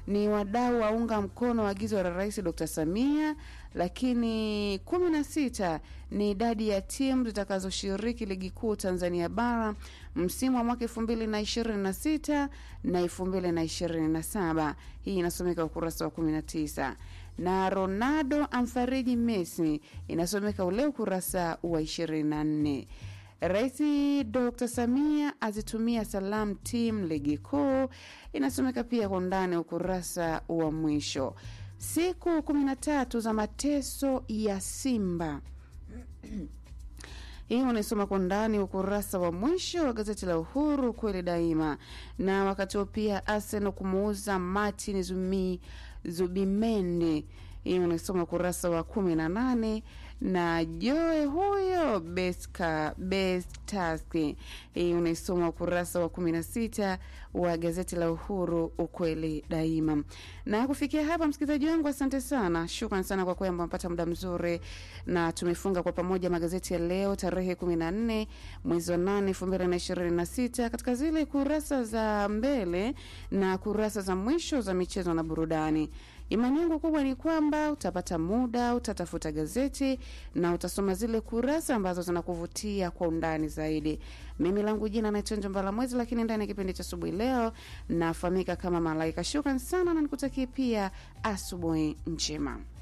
ni wadau waunga mkono agizo la Rais Dr. Samia, lakini kumi na sita ni idadi ya timu zitakazoshiriki ligi kuu Tanzania bara msimu wa mwaka elfu mbili na ishirini na sita na elfu mbili na ishirini na saba. Hii inasomeka ukurasa wa kumi na tisa na Ronaldo amfariji Messi inasomeka ule ukurasa wa ishirini na nne. Rais Dr. Samia azitumia salam tim ligi kuu inasomeka pia kwa undani ukurasa wa mwisho. Siku kumi na tatu za mateso ya Simba hii unaisoma kwa ndani ukurasa wa mwisho wa gazeti la Uhuru kweli daima. Na wakati huo pia Arsenal kumuuza Martin Zumi, Zubimendi hii unaisoma ukurasa wa kumi na nane na Joe huyo Beska Bestaski hii unaisoma ukurasa wa kumi na sita wa gazeti la Uhuru ukweli daima. Na kufikia hapa, msikilizaji wangu, asante sana, shukran sana kwa kwamba mpata muda mzuri, na tumefunga kwa pamoja magazeti ya leo tarehe kumi na nne mwezi wa nane elfu mbili na ishirini na sita katika zile kurasa za mbele na kurasa za mwisho za michezo na burudani. Imani yangu kubwa ni kwamba utapata muda, utatafuta gazeti na utasoma zile kurasa ambazo zinakuvutia kwa undani zaidi. Mimi langu jina naitwa Njombala Mwezi, lakini ndani ya kipindi cha asubuhi leo nafahamika kama Malaika. Shukran sana na nikutakie pia asubuhi njema.